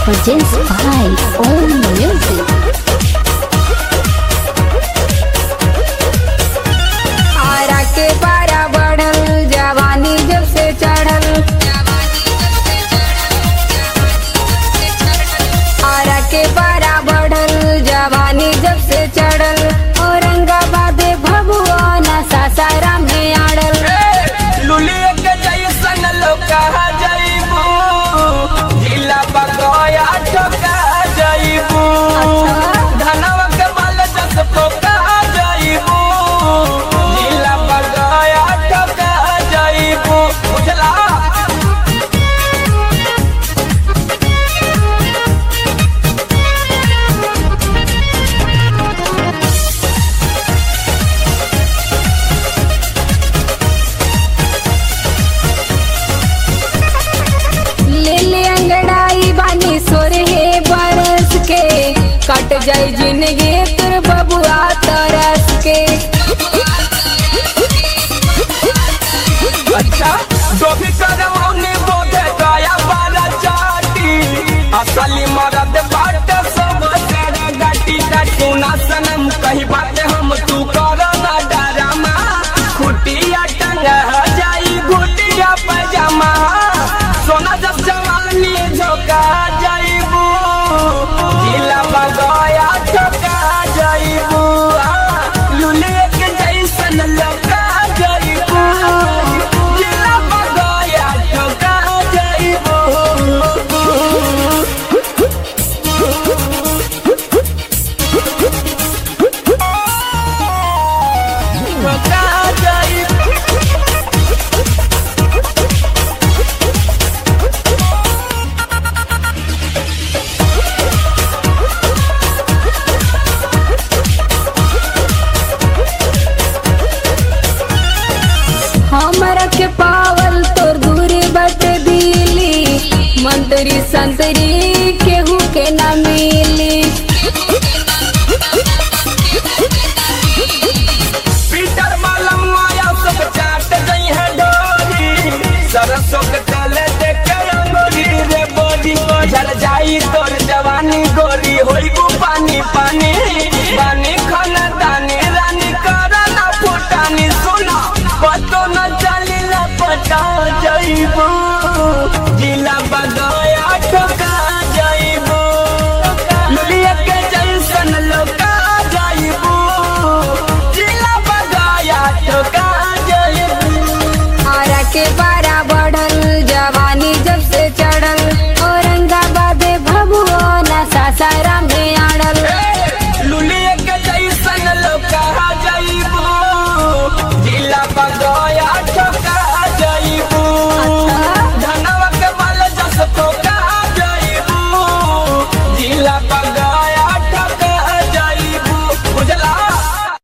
Produced by Own Music. Ara के पारा बढ़ल जवानी जब से चढ़ल आरा के पारा बढ़ल जवानी जब से चढ़ल औरंगाबाद भभुआ न सासाराम में आड़ल लुलिया के जैसन लोका जइबू जिला बगया ठोका जइबू धनवा के माल जस पोका जइबू जिला बगया ठोका जइबू बुझला ले ले अंगड़ाई बानी सोरहे बरस के कट जाई जिंदगी तुर बबुआ तरस के अच्छा डोभी करमौनी बोधे गया बाला चाटी असली मरद बाट सब तेरा गाटी का सुना सनम कही बात हम तू करो ना डरामा खुटिया टंग जाई घुटिया पैजामा सोना जब जवानी झोंका जाइबू जिला बगया ठोका जाइबू लुलिया के जैसन लगा जाइबू जिला बगया ठोका जाइबू ठोका जाइबू हमरा के पावल तोर दूरी बट दिली मंत्री संतरी केहू के ना मिली पीटर मालम माया सब चाट गई है डोरी सरसों के तले देख के अंगूरी रे बोली झल जाई तोर जवानी गोरी होई गु पानी पानी पानी खाना दानी रानी करना फुटानी सुना पतो न चली पटा जइबू जिला बगो